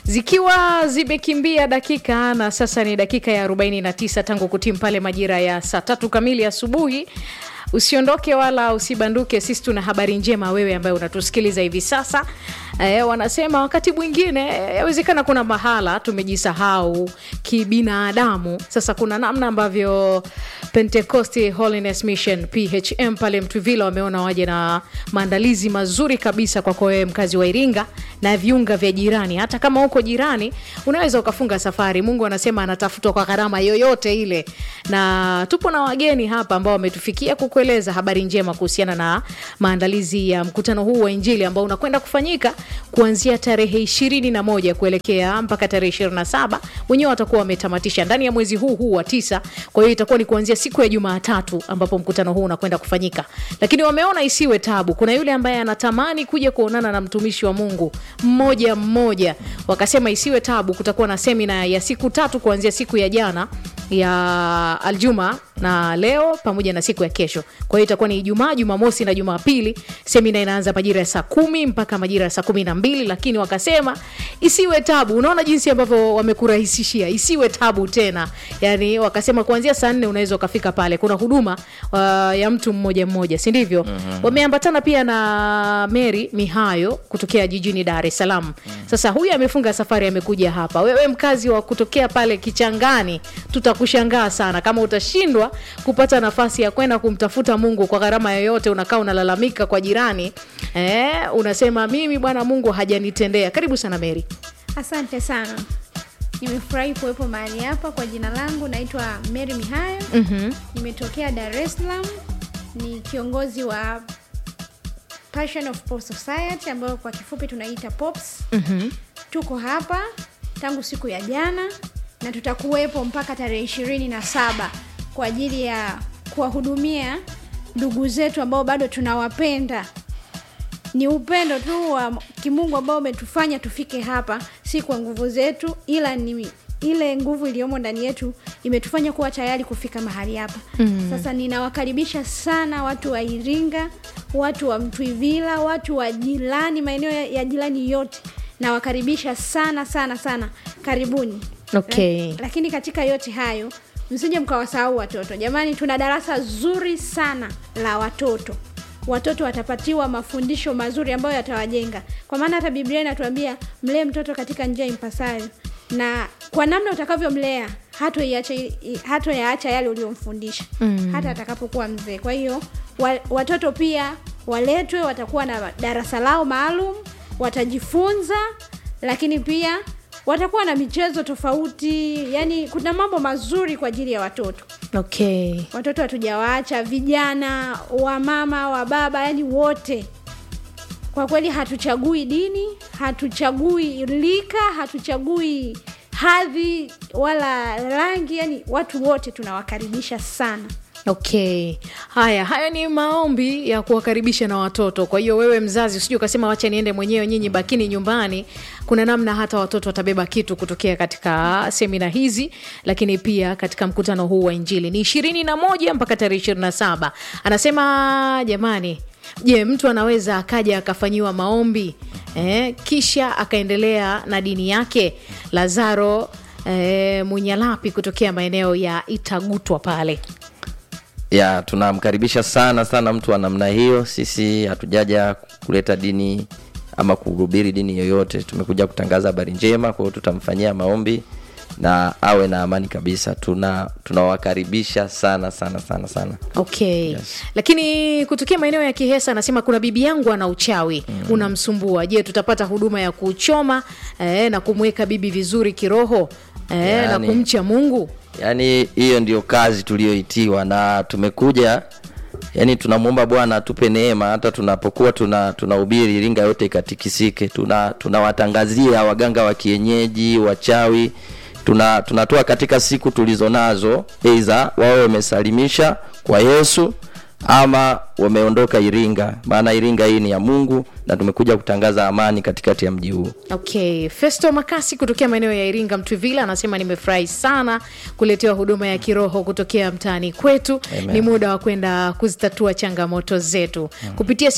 zikiwa zimekimbia dakika na sasa ni dakika ya 49 tangu kutimu pale majira ya saa tatu kamili asubuhi usiondoke wala usibanduke sisi tuna habari njema wewe ambaye unatusikiliza hivi sasa e, wanasema wakati mwingine yawezekana kuna mahala tumejisahau kibinadamu sasa kuna namna ambavyo pentecost holiness mission phm pale mtuvila wameona waje na maandalizi mazuri kabisa kwako wewe mkazi wa iringa na viunga vya jirani hata kama uko jirani unaweza ukafunga safari mungu anasema anatafutwa kwa gharama yoyote ile na tupo na wageni hapa ambao wametufikia kukueleza habari njema kuhusiana na maandalizi ya mkutano huu wa injili ambao unakwenda kufanyika kuanzia tarehe ishirini na moja kuelekea mpaka tarehe ishirini na saba wenyewe watakuwa wametamatisha ndani ya mwezi huu huu wa tisa kwa hiyo itakuwa ni kuanzia siku ya jumaatatu ambapo mkutano huu unakwenda kufanyika lakini wameona isiwe tabu kuna yule ambaye anatamani kuja kuonana na mtumishi wa mungu mmoja mmoja wakasema isiwe tabu kutakuwa na semina ya siku tatu kuanzia siku ya jana ya aljuma na leo pamoja na siku ya kesho kwa hiyo itakuwa ni ijumaa jumamosi na jumapili semina inaanza majira ya saa kumi mpaka majira ya saa kumi na mbili lakini wakasema isiwe tabu unaona jinsi ambavyo wamekurahisishia isiwe tabu tena yani wakasema kuanzia saa nne unaweza ukafika pale kuna huduma uh, ya mtu mmoja mmoja si ndivyo mm-hmm. wameambatana pia na mary mihayo kutokea jijini dar es salaam mm-hmm. sasa huyu amefunga safari amekuja hapa wewe mkazi wa kutokea pale kichangani tutakushangaa sana kama utashindwa kupata nafasi ya kwenda kumtafuta mungu kwa gharama yoyote unakaa unalalamika kwa jirani eh, unasema mimi bwana mungu hajanitendea karibu sana mary asante sana nimefurahi kuwepo mahali hapa kwa jina langu naitwa mary mihayo mm-hmm. nimetokea dar es salaam ni kiongozi wa passion of Pop society ambayo kwa kifupi tunaita pops Mm-hmm. tuko hapa tangu siku ya jana na tutakuwepo mpaka tarehe ishirini na saba kwa ajili ya kuwahudumia ndugu zetu ambao bado tunawapenda ni upendo tu wa kimungu ambao umetufanya tufike hapa si kwa nguvu zetu ila ni ile nguvu iliyomo ndani yetu imetufanya kuwa tayari kufika mahali hapa mm. sasa ninawakaribisha sana watu wa iringa watu wa mtwivila watu wa jirani maeneo ya, ya jirani yote nawakaribisha sana sana sana karibuni Okay. La, lakini katika yote hayo msije mkawasahau watoto jamani tuna darasa zuri sana la watoto watoto watapatiwa mafundisho mazuri ambayo yatawajenga kwa maana hata biblia inatuambia mlee mtoto katika njia impasayo na kwa namna utakavyomlea hatoyaacha yale uliomfundisha mm. hata atakapokuwa mzee kwa hiyo wa, watoto pia waletwe watakuwa na darasa lao maalum watajifunza lakini pia watakuwa na michezo tofauti yani kuna mambo mazuri kwa ajili ya watoto okay watoto hatujawaacha vijana wamama wa baba yani wote kwa kweli hatuchagui dini hatuchagui lika hatuchagui hadhi wala rangi yani watu wote tunawakaribisha sana okay haya haya ni maombi ya kuwakaribisha na watoto kwa hiyo wewe mzazi usije ukasema wacha niende mwenyewe nyinyi bakini nyumbani kuna namna hata watoto watabeba kitu kutokea katika semina hizi lakini pia katika mkutano huu wa injili ni ishirini na moja mpaka tarehe ishirini na saba anasema jamani je mtu anaweza akaja akafanyiwa maombi eh, kisha akaendelea na dini yake lazaro eh, munyalapi kutokea maeneo ya itagutwa pale ya tunamkaribisha sana sana mtu wa namna hiyo sisi hatujaja kuleta dini ama kuhubiri dini yoyote tumekuja kutangaza habari njema kwa hiyo tutamfanyia maombi na awe na amani kabisa tuna tunawakaribisha sana sana sana sana okay Yes. lakini kutokea maeneo ya kihesa anasema kuna bibi yangu ana uchawi mm. unamsumbua je tutapata huduma ya kuchoma eh, na kumweka bibi vizuri kiroho eh, na Yaani- kumcha mungu yaani hiyo ndio kazi tuliyoitiwa na tumekuja yaani tunamwomba bwana atupe neema hata tunapokuwa tuna tunahubiri iringa yote ikatikisike tuna tunawatangazia waganga wa kienyeji wachawi tuna tunatoa katika siku tulizo nazo eidha wawe wamesalimisha kwa yesu ama wameondoka iringa maana iringa hii ni ya mungu na tumekuja kutangaza amani katikati ya mji huu okay festo makasi kutokea maeneo ya iringa mtwivila anasema nimefurahi sana kuletewa huduma ya kiroho kutokea mtaani kwetu Amen. ni muda wa kwenda kuzitatua changamoto zetu kupitia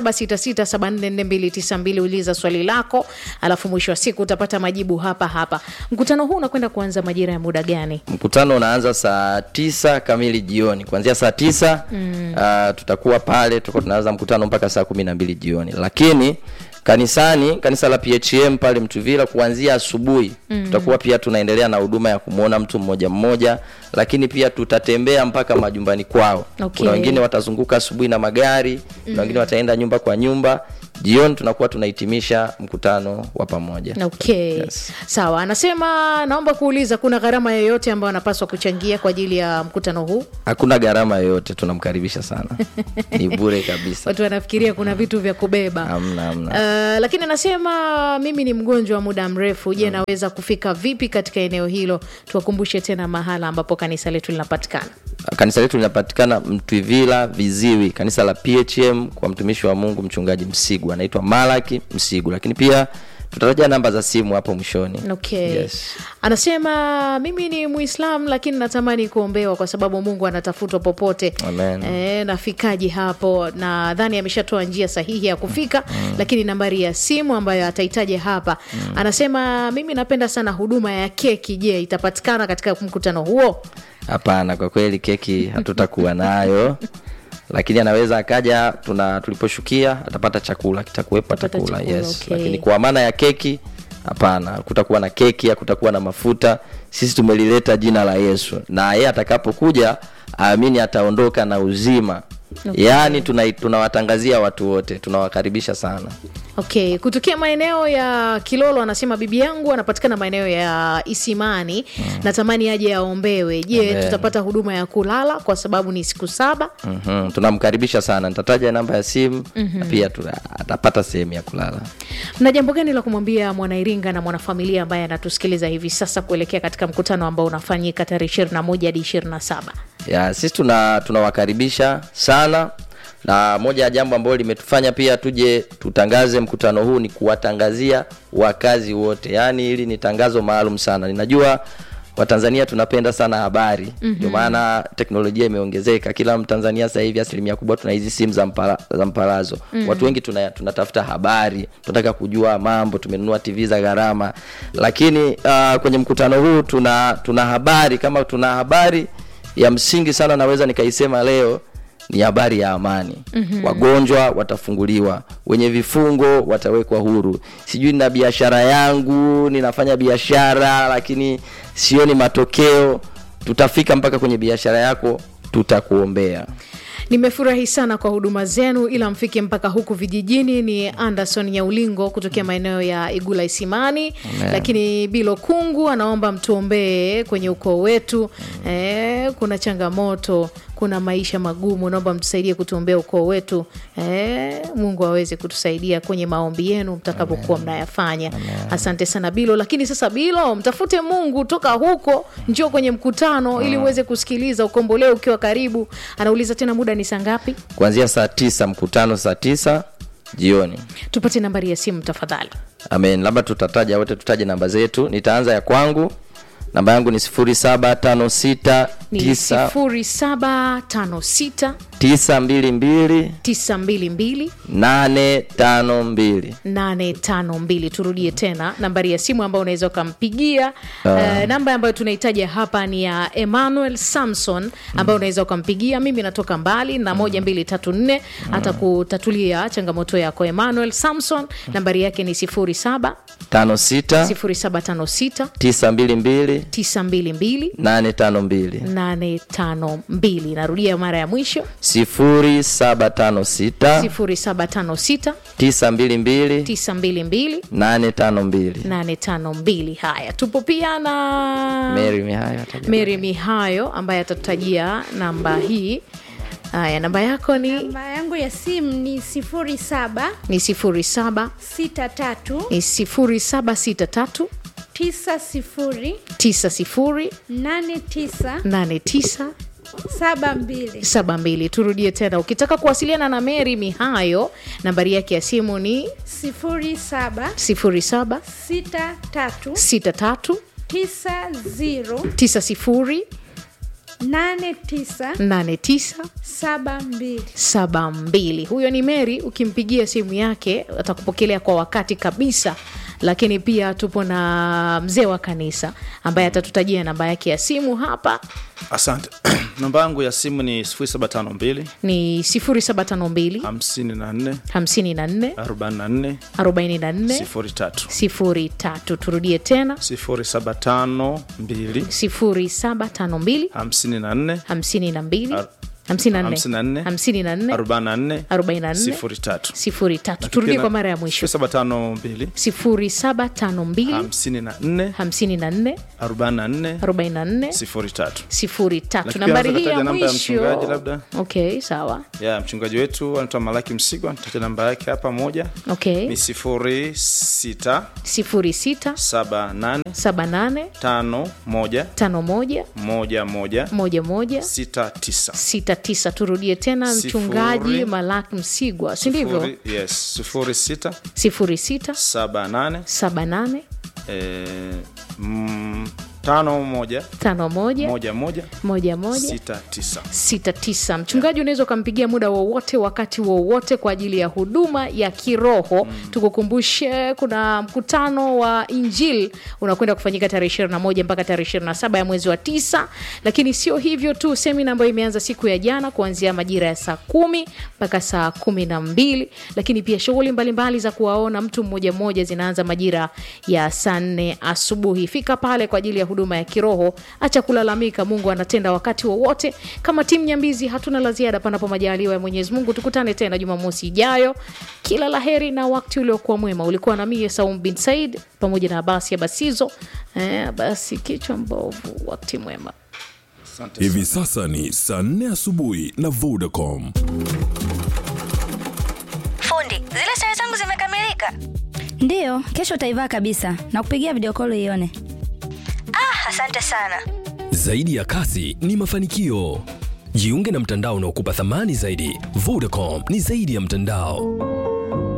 0766744292 uliza swali lako alafu mwisho wa siku utapata majibu hapa hapa mkutano huu unakwenda kuanza majira ya muda gani mkutano unaanza saa tisa kamili jioni kuanzia saa tisa mm. uh, tutakuwa pale tutakuwa tunaanza mkutano mpaka saa kumi na mbili jioni lakini kanisani kanisa la phm pale mtuvila kuanzia asubuhi mm. tutakuwa pia tunaendelea na huduma ya kumwona mtu mmoja mmoja lakini pia tutatembea mpaka majumbani kwao Okay. kuna wengine watazunguka asubuhi na magari kuna wengine wataenda nyumba kwa nyumba jioni tunakuwa tunahitimisha mkutano wa pamoja okay Yes. sawa anasema naomba kuuliza kuna gharama yoyote ambayo anapaswa kuchangia kwa ajili ya mkutano huu hakuna gharama yoyote tunamkaribisha sana ni bure kabisa watu wanafikiria kuna vitu vya kubeba Hamna, hamna. Uh, lakini anasema mimi ni mgonjwa wa muda mrefu je naweza kufika vipi katika eneo hilo tuwakumbushe tena mahala ambapo kanisa letu linapatikana kanisa letu linapatikana mtwivila viziwi kanisa la phm kwa mtumishi wa mungu mchungaji msigu anaitwa malaki msigu lakini pia tutataja namba za simu hapo mwishoni okay Yes. anasema mimi ni muislam lakini natamani kuombewa kwa sababu mungu anatafutwa popote Amen. e, nafikaje hapo nadhani ameshatoa njia sahihi ya kufika mm. lakini nambari ya simu ambayo atahitaji hapa mm. anasema mimi napenda sana huduma ya keki je itapatikana katika mkutano huo hapana kwa kweli keki hatutakuwa nayo lakini anaweza akaja tuna tuliposhukia atapata chakula kitakuwepo Atapata atakula chakula, yes okay. lakini kwa maana ya keki hapana kutakuwa na keki hakutakuwa na mafuta sisi tumelileta jina la yesu na yeye atakapokuja aamini ataondoka na uzima Okay. yaani tuna- tunawatangazia watu wote tunawakaribisha sana okay kutokea maeneo ya kilolo anasema bibi yangu anapatikana maeneo ya isimani mm. natamani aje aombewe je Amen. tutapata huduma ya kulala kwa sababu ni siku saba mm-hmm. tunamkaribisha sana nitataja namba ya simu mm-hmm. na pia tuna- atapata sehemu ya kulala na jambo gani la kumwambia mwanairinga na mwanafamilia ambaye anatusikiliza hivi sasa kuelekea katika mkutano ambao unafanyika tarehe ishirini na moja hadi ishirini na saba ya sisi tuna tunawakaribisha sana na moja ya jambo ambalo limetufanya pia tuje tutangaze mkutano huu ni kuwatangazia wakazi wote yaani hili ni tangazo maalum sana ninajua watanzania tunapenda sana habari ndio mm-hmm. maana teknolojia imeongezeka kila mtanzania sasa hivi asilimia kubwa tuna hizi simu za, mpala, za mpalazo mm-hmm. watu wengi tuna- tunatafuta habari tunataka kujua mambo tumenunua tv za gharama lakini uh, kwenye mkutano huu tuna tuna habari kama tuna habari ya msingi sana naweza nikaisema leo ni habari ya amani mm-hmm. wagonjwa watafunguliwa wenye vifungo watawekwa huru sijui nina biashara yangu ninafanya biashara lakini sioni matokeo tutafika mpaka kwenye biashara yako tutakuombea nimefurahi sana kwa huduma zenu ila mfike mpaka huku vijijini ni anderson nyaulingo kutokea maeneo ya igula isimani Amen. lakini bilo kungu anaomba mtuombee kwenye ukoo wetu eh, kuna changamoto kuna maisha magumu naomba mtusaidie kutuombea ukoo wetu eh, mungu aweze kutusaidia kwenye maombi yenu mtakapokuwa mnayafanya asante sana bilo lakini sasa bilo mtafute mungu toka huko njoo kwenye mkutano ili uweze kusikiliza ukombolewe ukiwa karibu anauliza tena muda ni saa ngapi kuanzia saa tisa mkutano saa tisa jioni tupate nambari ya simu tafadhali amen labda tutataja wote tutaje namba zetu nitaanza ya kwangu namba yangu ni sifuri saba tano sita ni tisa sifuri saba tano sita tisa mbili mbili tisa mbili mbili nane tano mbili 852 turudie tena nambari ya simu ambayo unaweza ukampigia uh, namba ambayo tunahitaja hapa ni ya emmanuel samson ambayo unaweza ukampigia mimi natoka mbali na moja mbili tatu nne atakutatulia changamoto yako emmanuel samson nambari yake ni 07 tano sita 0756 tisa mbili mbili 922 nane tano mbili 852 narudia mara ya mwisho sifuri saba tano sita 0756 tisa mbili mbili 922 nane tano mbili 852 haya tupo pia na Mary Mihayo ataja. mary mihayo ambaye atatutajia namba hii haya namba yako ni namba yangu ya simu ni sifuri saba ni sifuri saba sita tatu ni sifuri saba sita tatu tisa sifuri tisa sifuri nane tisa nane tisa saba mbili 72 turudie tena ukitaka kuwasiliana na mary mihayo nambari yake ya simu ni sifuri saba 07 sita tatu 63 tisa ziro 90 nane tisa 89 saba mbili saba mbili huyo ni mary ukimpigia simu yake atakupokelea kwa wakati kabisa lakini pia tupo na mzee wa kanisa ambaye atatutajia namba yake ya simu hapa asante namba yangu ya simu ni 752 ni 0752 54 54 44 44 03 03 turudie tena 0752 0752 54 52 Ar- 54 54 54 44 44 03 03 turudie kwa mara ya mwisho 752 0752 54 54 44 44 03 sifuri tatu Lakini nambari pia hii ya nataja namba ya mwisho mchungaji labda. okay sawa ya mchungaji wetu anaitwa malaki msigwa nitacha namba yake hapa moja okay ni sifuri sita sifuri sita saba nane saba nane tano moja tano moja moja moja moja moja sita tisa sita tisa turudie tena Sifuri. mchungaji malak msigwa si ndivyo Sifuri- yes sifuri sita sifuri sita saba nane saba nane eh, mm, tano moja tano moja moja moja moja moja sita tisa sita tisa mchungaji unaweza ukampigia muda wowote wakati wowote kwa ajili ya huduma ya kiroho mm. tukukumbushe kuna mkutano wa injil unakwenda kufanyika tarehe 21 mpaka tarehe 27 ya mwezi wa tisa lakini sio hivyo tu semina ambayo imeanza siku ya jana kuanzia majira ya saa kumi mpaka saa kumi na mbili lakini pia shughuli mbalimbali za kuwaona mtu mmoja mmoja zinaanza majira ya saa nne asubuhi fika pale kwa ajili ya huduma ya kiroho acha kulalamika mungu anatenda wakati wowote kama timu nyambizi hatuna la ziada panapo majaliwa ya mwenyezi mungu tukutane tena jumamosi ijayo kila la heri na wakati uliokuwa mwema ulikuwa na mie saum bin said pamoja na abasi abasizo eh, basi kichwa mbovu wakati mwema Hivi sasa ni saa nne asubuhi na Vodacom. Fundi, zile sare zangu zimekamilika. ndiyo kesho utaivaa kabisa na kupigia video call ione Ah, asante sana. Zaidi ya kasi ni mafanikio. Jiunge na mtandao unaokupa thamani zaidi. Vodacom ni zaidi ya mtandao.